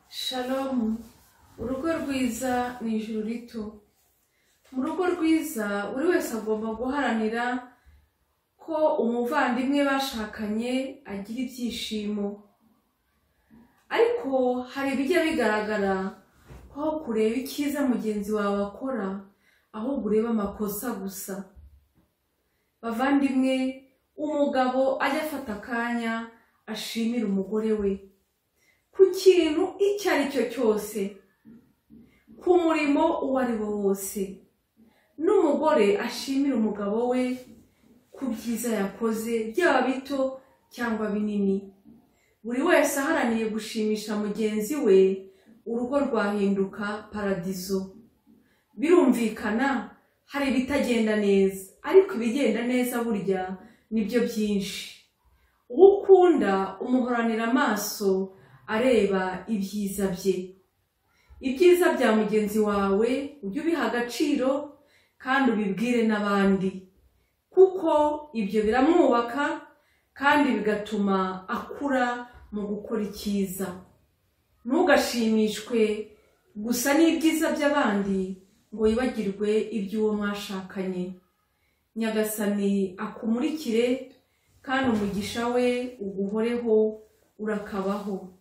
shalomu urugo rwiza ni ijuru rito mu rugo rwiza buri wese agomba guharanira ko umuvandimwe bashakanye agira ibyishimo ariko hari ibijya bigaragara ko aho kureba icyiza mugenzi wawe akora ahubwo ureba amakosa gusa bavandimwe umugabo ajya afata akanya ashimira umugore we ku kintu icyo ari cyo cyose ku murimo uwo ari wo wose n'umugore ashimira umugabo we ku byiza yakoze byaba bito cyangwa binini buri wese aharaniye gushimisha mugenzi we urugo rwahinduka paradizo birumvikana hari ibitagenda neza ariko ibigenda neza burya nibyo byinshi uwo ukunda umuhoranira amaso areba ibyiza bye ibyiza bya mugenzi wawe ujye ubiha agaciro kandi ubibwire n'abandi kuko ibyo biramwubaka kandi bigatuma akura mu gukora icyiza ntugashimishwe gusa n'ibyiza by'abandi ngo yibagirwe iby'uwo mwashakanye nyagasani akumurikire kandi umugisha we uguhoreho urakabaho